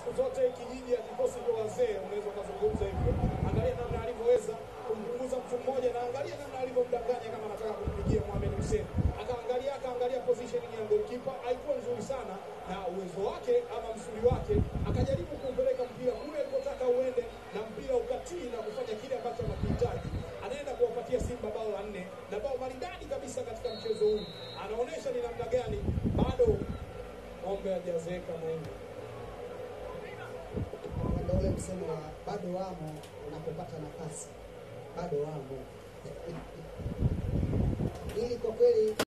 siku zote kijiji ya kikosi cha wazee, unaweza ukazungumza hivyo. Angalia namna alivyoweza kumpunguza mtu mmoja, na angalia namna alivyomdanganya kama anataka kumpigia Mohamed Hussein. Akaangalia akaangalia positioning ya goalkeeper haikuwa nzuri sana, na uwezo wake ama msuli wake akajaribu kumpeleka mpira kule alipotaka uende, na mpira ukatii na kufanya kile ambacho anakihitaji. Anaenda kuwapatia Simba bao la nne na bao maridadi kabisa katika mchezo huu. Anaonyesha ni namna gani bado ng'ombe hajazeeka mwingi. Ndio ule msemo wa bado wamo unapopata nafasi, bado wamo ili kwa kweli